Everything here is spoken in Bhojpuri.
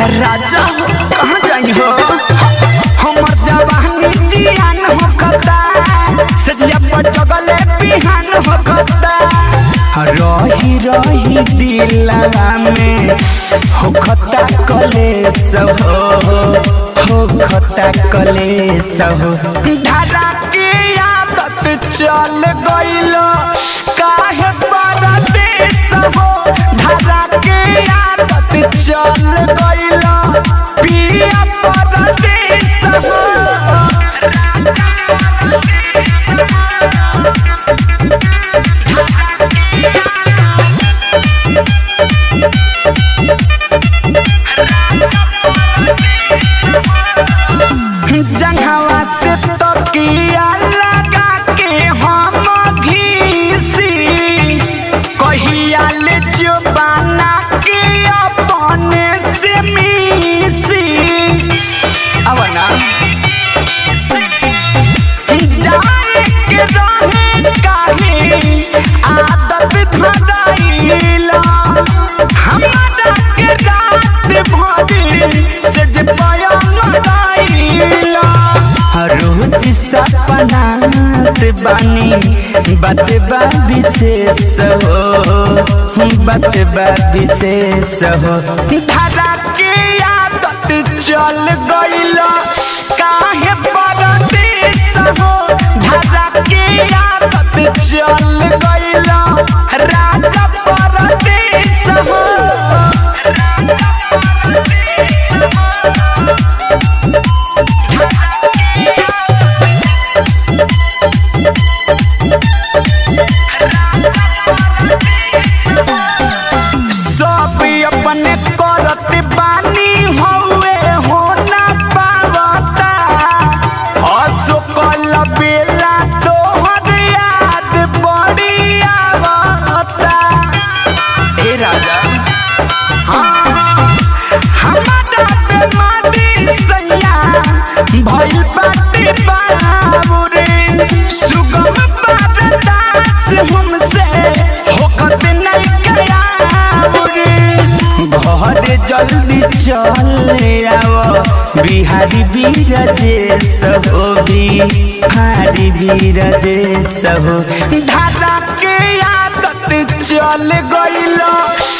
राजा हो कहाँ जाई हो हमर जवानी जियान हो कता सजिया पर जगले बिहान हो कता रही रही दिलवा में हो खता कलेस हो हो खता कलेस हो धारा के आदत चल गइल काहे परदेस हो धारा के आदत चल गइल पिया परदेस हो जंघवा से तकिया लगा के हम घीसी कहिया ले जुबाना के अपने से मिसी अब ना जाए के रहे काहे आदत धराइला हमारा के रात भरी से जे पाया लगाइला रोज सपनात बानी बात बा विशेष हो बात बा विशेष हो धारा के आदत चल गइल काहे परदेस हो धारा के आदत चल गइल राजा परदेस हो सब अपने करत बानी हौवे हो ना पावता असुकल बेला तोहर याद बड़ी आवता ए राजा हाँ हमारा बेमारी सैया भइल बाटे बाबुरे सुगम बरदास हमसे होकत नहीं गया घर जल्दी चल आव बिहारी बीरजेश हो बिहारी बीरजेश हो धारा के आदत चल गइल